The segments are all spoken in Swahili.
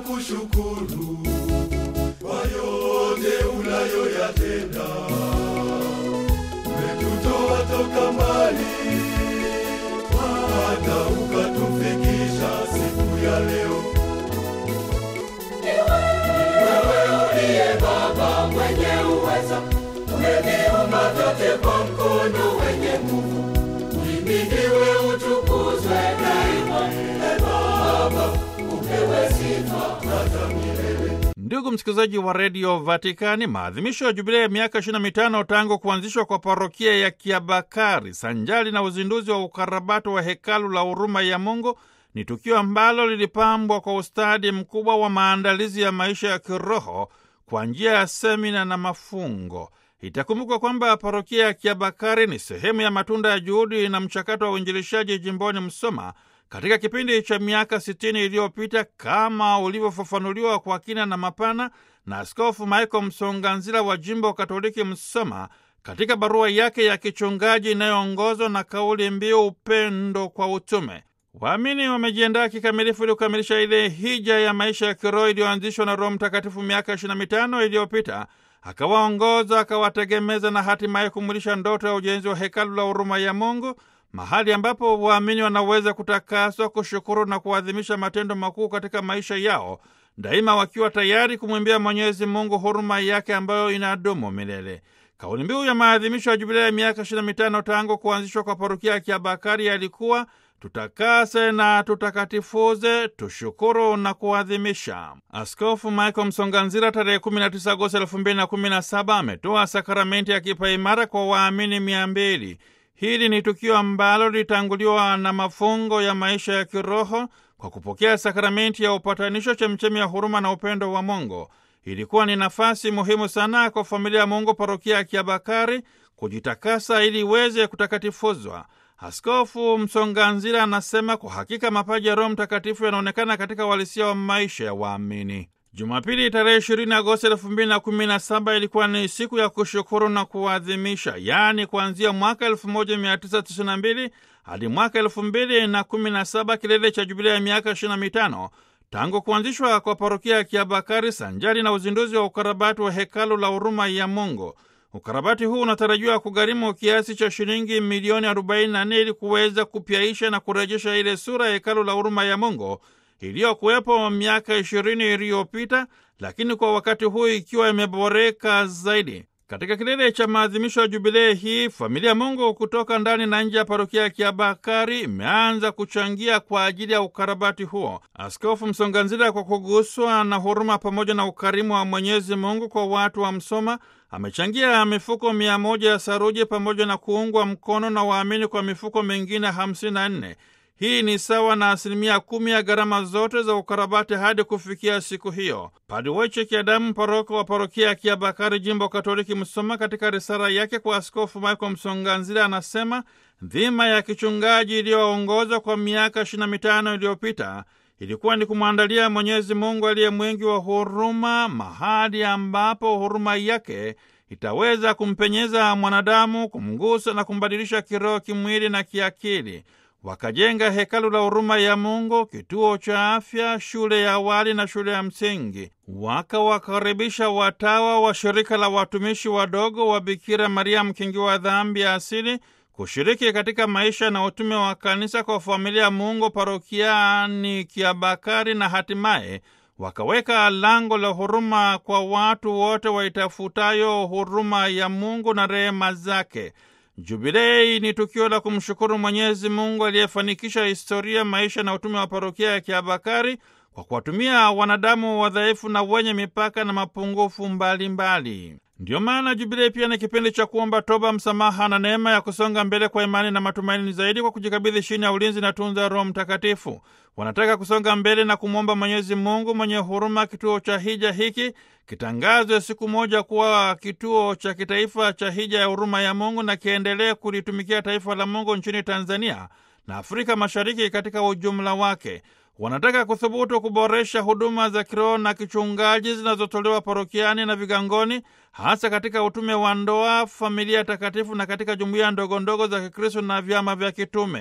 kushukuru kwa yote unayoyatenda. Umetutoa toka mbali hata ukatufikisha siku ya leo. Wewe uliye Baba mwenye uweza, umeviumba vyote kwa mkono wenye nguvu. Uhimidiwe, utukuzwe daima. E Baba, upewe sifa hata milele. Ndugu msikilizaji wa redio Vatikani, maadhimisho ya jubilei ya miaka 25 tangu kuanzishwa kwa parokia ya Kiabakari sanjali na uzinduzi wa ukarabati wa hekalu la huruma ya Mungu ni tukio ambalo lilipambwa kwa ustadi mkubwa wa maandalizi ya maisha ya kiroho kwa njia ya semina na mafungo. Itakumbukwa kwamba parokia ya Kiabakari ni sehemu ya matunda ya juhudi na mchakato wa uinjilishaji jimboni Msoma katika kipindi cha miaka 60 iliyopita kama ulivyofafanuliwa kwa kina na mapana na Askofu Michael Msonganzila wa jimbo Katoliki Msoma katika barua yake ya kichungaji inayoongozwa na kauli mbiu upendo kwa utume. Waamini wamejiandaa kikamilifu ili kukamilisha ile hija ya maisha ya kiroho iliyoanzishwa na Roho Mtakatifu miaka 25 iliyopita, akawaongoza, akawategemeza na hatimaye kumwilisha ndoto ya ujenzi wa hekalu la huruma ya Mungu, mahali ambapo waamini wanaweza kutakaswa, kushukuru na kuadhimisha matendo makuu katika maisha yao, daima wakiwa tayari kumwimbia Mwenyezi Mungu huruma yake ambayo inadumu milele. Kauli mbiu ya maadhimisho ya jubilei ya miaka 25 tangu kuanzishwa kwa parokia ya Kiabakari yalikuwa tutakase na tutakatifuze, tushukuru na kuadhimisha. Askofu Michael Msonganzira tarehe 19 Agosti 2017 ametoa sakramenti ya kipaimara kwa waamini mia mbili. Hili ni tukio ambalo lilitanguliwa na mafungo ya maisha ya kiroho kwa kupokea sakramenti ya upatanisho, chemchemi ya huruma na upendo wa Mungu. Ilikuwa ni nafasi muhimu sana kwa familia ya Mungu parokia ya Kiabakari kujitakasa ili iweze kutakatifuzwa. Askofu Msonganzira anasema kwa hakika mapaji ya Roho Mtakatifu yanaonekana katika uhalisia wa maisha ya waamini. Jumapili tarehe 20 Agosti 2017 ilikuwa ni siku ya kushukuru na kuadhimisha, yaani kuanzia mwaka 1992 hadi mwaka 2017, kilele cha jubilia ya miaka 25 tangu kuanzishwa kwa parokia ya Kiabakari sanjari na uzinduzi wa ukarabati wa hekalu la huruma ya Mungu. Ukarabati huu unatarajiwa kugharimu kiasi cha shilingi milioni 44 ili kuweza kupyaisha na kurejesha ile sura ya hekalu la huruma ya Mungu iliyokuwepo miaka 20 iliyopita, lakini kwa wakati huu ikiwa imeboreka zaidi. Katika kilele cha maadhimisho ya jubilei hii, familia Mungu kutoka ndani na nje ya parokia ya Kiabakari imeanza kuchangia kwa ajili ya ukarabati huo. Askofu Msonganzila, kwa kuguswa na huruma pamoja na ukarimu wa Mwenyezi Mungu kwa watu wa Msoma, amechangia mifuko mia moja ya saruji pamoja na kuungwa mkono na waamini kwa mifuko mingine 54. Hii ni sawa na asilimia kumi ya gharama zote za ukarabati hadi kufikia siku hiyo. Padre Waicheki Adamu, paroko wa parokia ya Kiabakari, jimbo Katoliki Msoma, katika risala yake kwa Askofu Michael Msonganzila anasema dhima ya kichungaji iliyoongozwa kwa miaka 25 iliyopita ilikuwa ni kumwandalia Mwenyezi Mungu aliye mwingi wa huruma, mahali ambapo huruma yake itaweza kumpenyeza mwanadamu, kumgusa na kumbadilisha kiroho, kimwili na kiakili. Wakajenga hekalu la huruma ya Mungu, kituo cha afya, shule ya awali na shule ya msingi. Wakawakaribisha watawa wa shirika la watumishi wadogo wa Bikira Maria mkingi wa dhambi ya asili kushiriki katika maisha na utume wa kanisa kwa familia ya Mungu parokiani Kiabakari, na hatimaye wakaweka lango la huruma kwa watu wote waitafutayo huruma ya Mungu na rehema zake. Jubilei ni tukio la kumshukuru Mwenyezi Mungu aliyefanikisha historia, maisha na utume wa parokia ya Kiabakari kwa kuwatumia wanadamu wadhaifu na wenye mipaka na mapungufu mbalimbali. Ndiyo maana jubilei pia ni kipindi cha kuomba toba, msamaha na neema ya kusonga mbele kwa imani na matumaini zaidi, kwa kujikabidhi chini ya ulinzi na tunza Roho Mtakatifu. Wanataka kusonga mbele na kumwomba Mwenyezi Mungu mwenye huruma, kituo cha hija hiki kitangazwe siku moja kuwa kituo cha kitaifa cha hija ya huruma ya Mungu na kiendelee kulitumikia taifa la Mungu nchini Tanzania na Afrika Mashariki katika ujumla wake. Wanataka kuthubutu kuboresha huduma za kiroho na kichungaji zinazotolewa parokiani na vigangoni, hasa katika utume wa ndoa, familia takatifu na katika jumuiya ndogondogo za Kikristo na vyama vya kitume.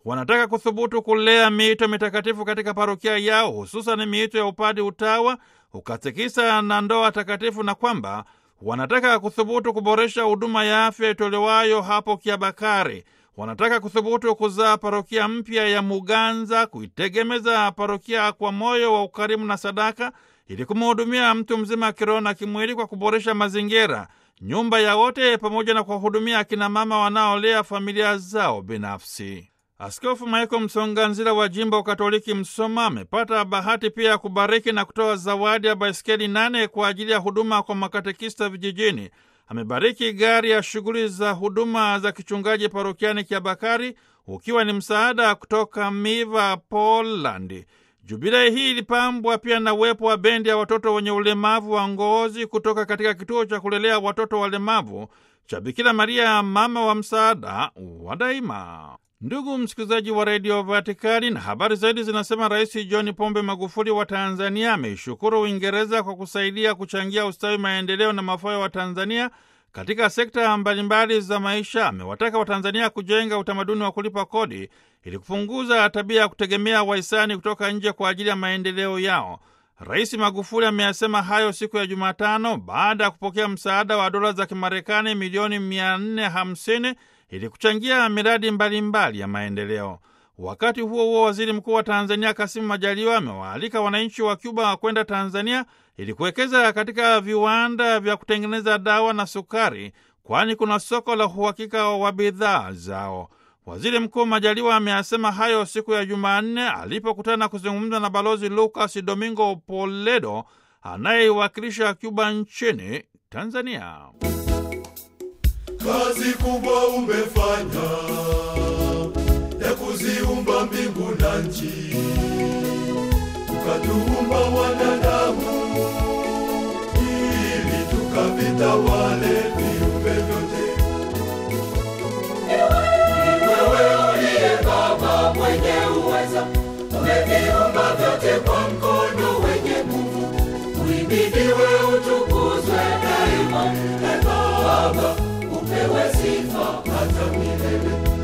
Wanataka kuthubutu kulea miito mitakatifu katika parokia yao, hususan miito ya upadi, utawa, ukatekisa na ndoa takatifu, na kwamba wanataka kuthubutu kuboresha huduma ya afya itolewayo hapo Kiabakari. Wanataka kuthubutu kuzaa parokia mpya ya Muganza, kuitegemeza parokia kwa moyo wa ukarimu na sadaka, ili kumhudumia mtu mzima kiroho na kimwili kwa kuboresha mazingira, nyumba ya wote, pamoja na kuwahudumia akina mama wanaolea familia zao binafsi. Askofu Michael Msonganzila wa jimbo Katoliki Msoma amepata bahati pia ya kubariki na kutoa zawadi ya baiskeli nane kwa ajili ya huduma kwa makatekista vijijini. Amebariki gari ya shughuli za huduma za kichungaji parokiani Kiabakari, ukiwa ni msaada kutoka Miva, Polandi. Jubilei hii ilipambwa pia na uwepo wa bendi ya watoto wenye ulemavu wa ngozi kutoka katika kituo cha kulelea watoto walemavu cha Bikira Maria, mama wa msaada wa daima. Ndugu msikilizaji wa redio Vatikani, na habari zaidi zinasema Rais John Pombe Magufuli wa Tanzania ameishukuru Uingereza kwa kusaidia kuchangia ustawi, maendeleo na mafao wa Tanzania katika sekta mbalimbali za maisha. Amewataka Watanzania kujenga utamaduni wa kulipa kodi ili kupunguza tabia ya kutegemea wahisani kutoka nje kwa ajili ya maendeleo yao. Rais Magufuli ameyasema hayo siku ya Jumatano baada ya kupokea msaada wa dola za Kimarekani milioni 450 ili kuchangia miradi mbalimbali mbali ya maendeleo. Wakati huo huo, waziri mkuu wa Tanzania Kasimu Majaliwa amewaalika wananchi wa Cuba kwenda Tanzania ili kuwekeza katika viwanda vya kutengeneza dawa na sukari, kwani kuna soko la uhakika wa bidhaa zao. Waziri Mkuu Majaliwa ameyasema hayo siku ya Jumanne alipokutana kuzungumza na Balozi Lucas Domingo Poledo anayeiwakilisha Cuba nchini Tanzania. Kazi kubwa umefanya ya kuziumba mbingu na nchi, ukatuumba wanadamu ili tukavitawale